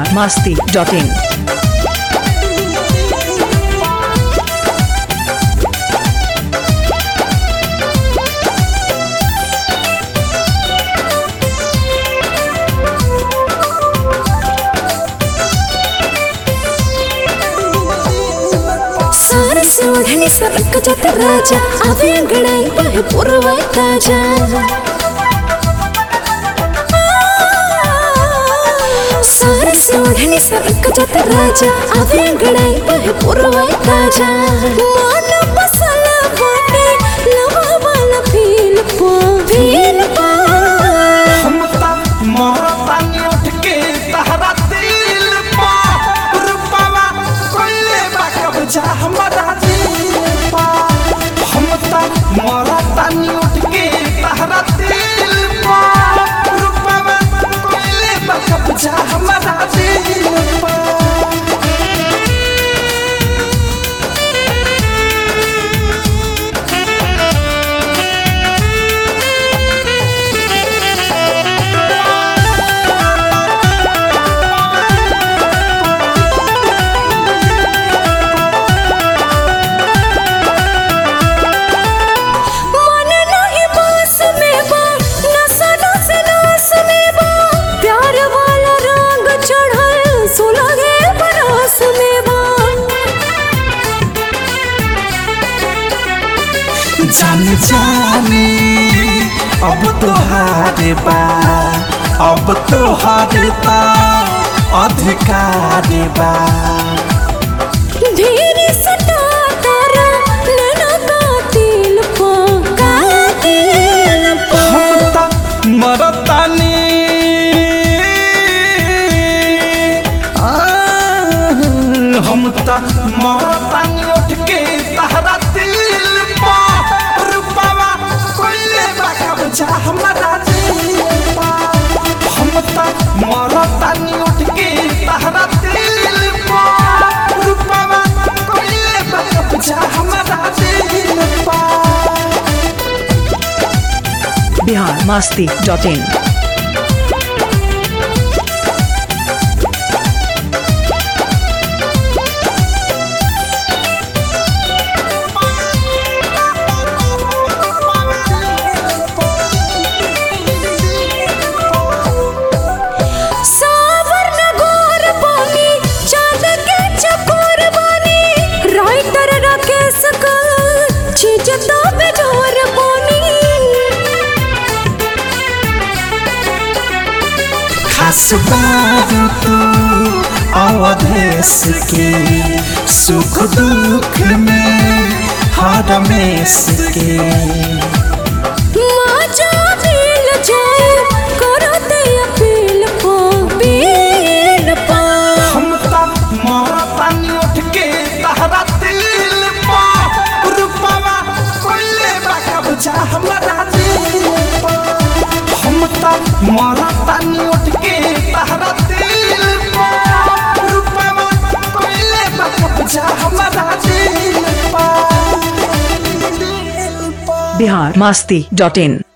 biharmasti.in सारे से ओढ़नी सरक जात राजा आवे अंगड़ाई बहे पुरवाई ताजा सारे से ओढ़नी सरक जात राजा आवे अंगड़ाई बहे पुरवाई ताजा मन बसला बाटे लवा वाला फील पा फील पा हमता मोहतानी उठ के तहरा दिल पा रुपावा कोइले बा कब्जा हमारा दिल पा हमता मोहतानी उठ के तहरा दिल पा रुपावा कोइले बा कब्जा हमारा दिल पा मन नहीं बस में बा नसा नस नस में बा प्यार वाला रंग चढ़ल सुलगे बरस में बा जान जाने अब तो हारे बा अब तो हारता अधिकार बा धीर सटा तारा नैना कातिल पा कातिल पा हम ता मरतानी आ, हम ता मरतानी उठ के तहरा दिल पा रुपावा कोइले बा कब्जा हमारा दिल पा हम ता मरतानी उठ के तहरा दिल पा रुपावा कोइले बा कब्जा हमारा दिल पा biharmasti.in सावर न गोर पानी चांद के चकोर बानी राइटर राकेश का छिजता बेजोर पानी खास बात तू अवधेश के सुख दुख में हर मेस के माजा मिल जाए करते अपील पा पील पा हम ता मरतानी उठ के तहरा दिल पा रुपावा कोइले बा कब्जा हमारा दिल पा हम ता मरतानी उठ के तहरा दिल पा रुपावा कोइले बा कब्जा हमारा दिल पा biharmasti.in